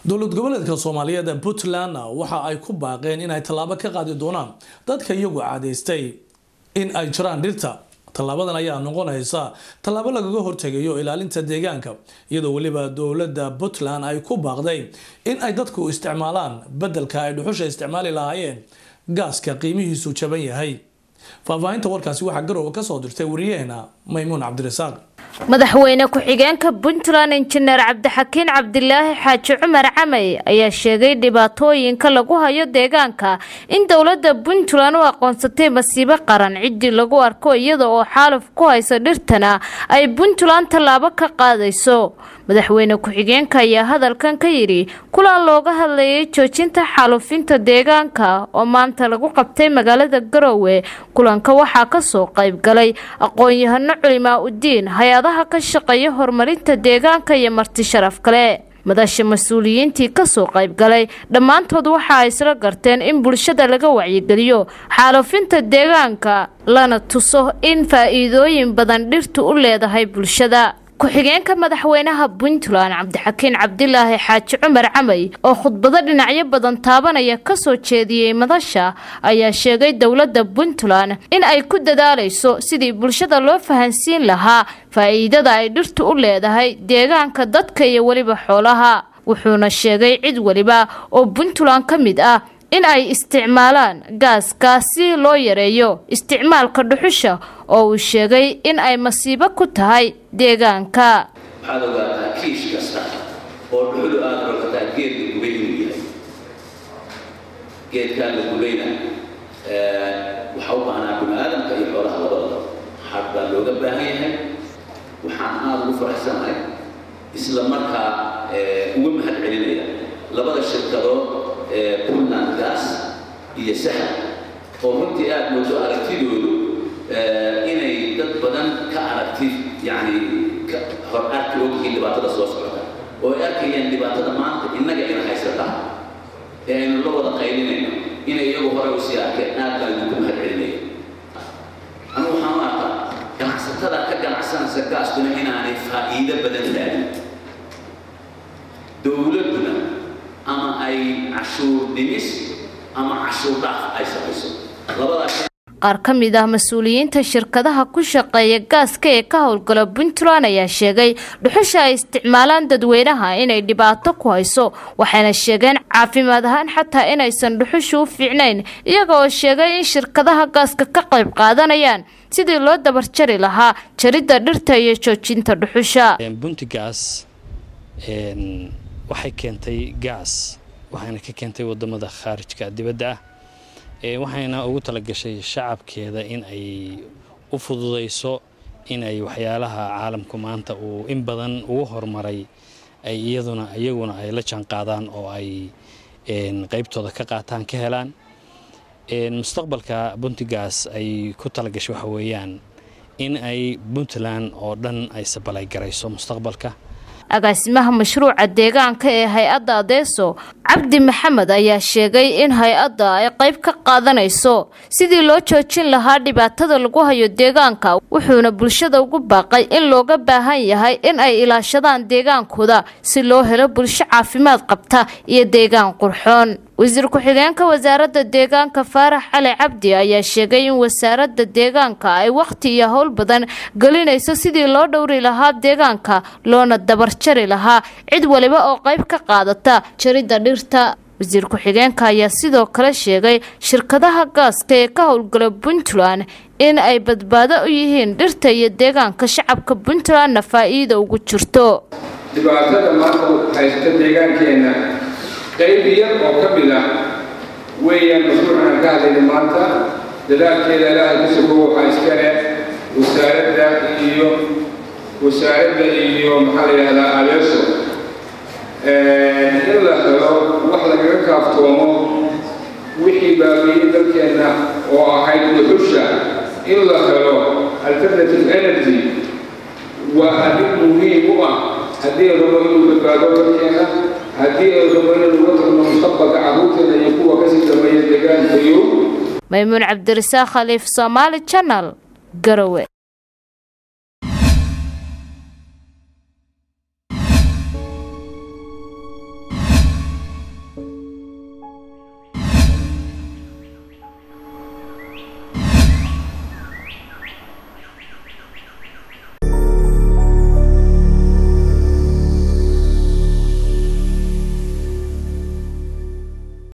dowlad goboleedka soomaaliyeed ee puntland waxa ay ku baaqeen inay tallaabo ka qaadi doonaan dadka iyagu cadaystay in ay jiraan dhirta tallaabadan ayaa noqonaysa tallaabo lagaga hortegayo ilaalinta deegaanka iyadoo weliba dowladda puntland ay ku baaqday in ay dadku isticmaalaan beddelka ay dhuxusha isticmaali lahaayeen gaaska qiimihiisu jaban yahay faahfaahinta warkaasi waxaa garowe kasoo dirtay wariyaheena maymuun cabdirasaaq madaxweyne ku-xigeenka puntland injineer cabdixakiin cabdilaahi xaaji cumar camey ayaa sheegay dhibaatooyinka lagu hayo deegaanka in dowladda puntland u aqoonsatay masiibo qaran ciddii lagu arko iyada oo xaaluf ku haysa dhirtana ay puntland tallaabo ka qaadayso madaxweyne ku-xigeenka ayaa hadalkan ka yidhi kulan looga hadlayay joojinta xaalufinta deegaanka oo maanta lagu qabtay magaalada garowe kulanka waxaa kasoo qayb galay aqoon-yahano culimaa udiin hay-adaha ka shaqeeya horumarinta deegaanka iyo marti sharaf kale madasha mas-uuliyiintii kasoo qayb galay dhammaantood waxa ay isla garteen in bulshada laga wacyigeliyo xaalufinta deegaanka lana tuso in faa-iidooyin badan dhirtu u leedahay bulshada ku-xigeenka madaxweynaha puntland cabdixakiin cabdilaahi xaaji cumar camey oo khudbado dhinacyo badan taabanaya kasoo jeediyey madasha ayaa sheegay dowladda puntland in ay ku dadaalayso sidii bulshada loo fahansiin lahaa faa-iidada ay dhirtu u leedahay deegaanka dadka iyo weliba xoolaha wuxuuna sheegay cid weliba oo puntland ka mid ah in ay isticmaalaan gaaska si loo yareeyo isticmaalka dhuxusha oo uu sheegay in ay masiibo ku tahay deegaanka waxaad ogaataa kiish kasta oo dhuxulu aada rogataa geed la gubay inuu yahay geedkaa la gubayna waxaa u baahnaa bini aadamka iyo xoolaha labadaba xad baa looga baahan yahay waxaan aada ugu faraxsanahay isla markaa uga mahad celinaya labada shirkadood puntland gas iyo sahal oo runtii aada moodo aragtidoodu inay dad badan ka aragti yani hor arki ogyihiin dhibaatada soo socota oo ay arkayaan dhibaatada maanta innaga ina haysataa ee aynu la wada qaylinayno inay iyagu hore usii arkeen aad baan idinku mahad celinaya anu waxaan u arkaa ganacsatada ka ganacsanaysa gaastuna inaanay faa'iido badan raadin dowladduna ama ay cashuur dhimis ama cashuur dhaaf ay samayso labadaas qaar ka mid ah mas-uuliyiinta shirkadaha ku shaqeeya gaaska ee ka howlgala puntland ayaa sheegay dhuxusha ay isticmaalaan dadweynaha inay dhibaato ku hayso waxayna sheegeen caafimaad ahaan xataa inaysan dhuxusha u fiicnayn iyaga oo sheegay in shirkadaha gaaska ka qayb qaadanayaan sidii loo dabarjari lahaa jaridda dhirta iyo joojinta dhuxusha buntigaas waxay keentay gaas waxayna ka keentay wadamada khaarijka dibadda ah waxayna ugu talagashay shacabkeeda in ay u fududayso in ay waxyaalaha caalamku maanta uu in badan ugu horumaray ay iyaduna iyaguna ay la jaanqaadaan oo ay qaybtooda ka qaataan ka helaan mustaqbalka buntigaas ay ku talagashay waxa weeyaan in ay puntland oo dhan ay sabalay garayso mustaqbalka agaasimaha mashruuca deegaanka ee hay-adda adeeso cabdi maxamed ayaa sheegay in hay-adda ay qayb ka qaadanayso sidii loo joojin lahaa dhibaatada lagu hayo deegaanka wuxuuna bulshada ugu baaqay in looga baahan yahay in ay ilaashadaan deegaankooda si loo helo bulsho caafimaad qabta iyo deegaan qurxoon wasiir ku-xigeenka wasaaradda deegaanka faarax cali cabdi ayaa sheegay in wasaaradda deegaanka ay wakhti iyo howl badan gelinayso sidii loo dhowri lahaa deegaanka loona dabarjari lahaa cid waliba oo qayb ka qaadata jaridda dhirta wasiir ku-xigeenka ayaa sidoo kale sheegay shirkadaha gaaska ee ka howlgala puntland in ay badbaado u yihiin dhirta iyo deegaanka shacabka puntlandna faa-iida ugu jirto dhibaatada maanta haysta deegaankeenna qayb yar oo ka mid ah weeyaan mashruucan ka hadlayna maanta dadaalkeeda ilaahay ku sugo waxaa iska leh wasaaradda iyo wasaaradda iyo maxaa la yidhahdaa adeeso in la helo wax lagaga kaaftoomo wixii baabiiyey dalkeenna oo ahayd dhuxusha in la helo alternative energy waa arrin muhiim u ah haddii ay rabo inuu badbaado dalkeenna haddii ay rabo inaynu uga tagno mustaqbalka carruurteena iyo kuwa kasii dambeeya deegaankayo maymuun cabdirasaaq khaliif soomaali janal garowe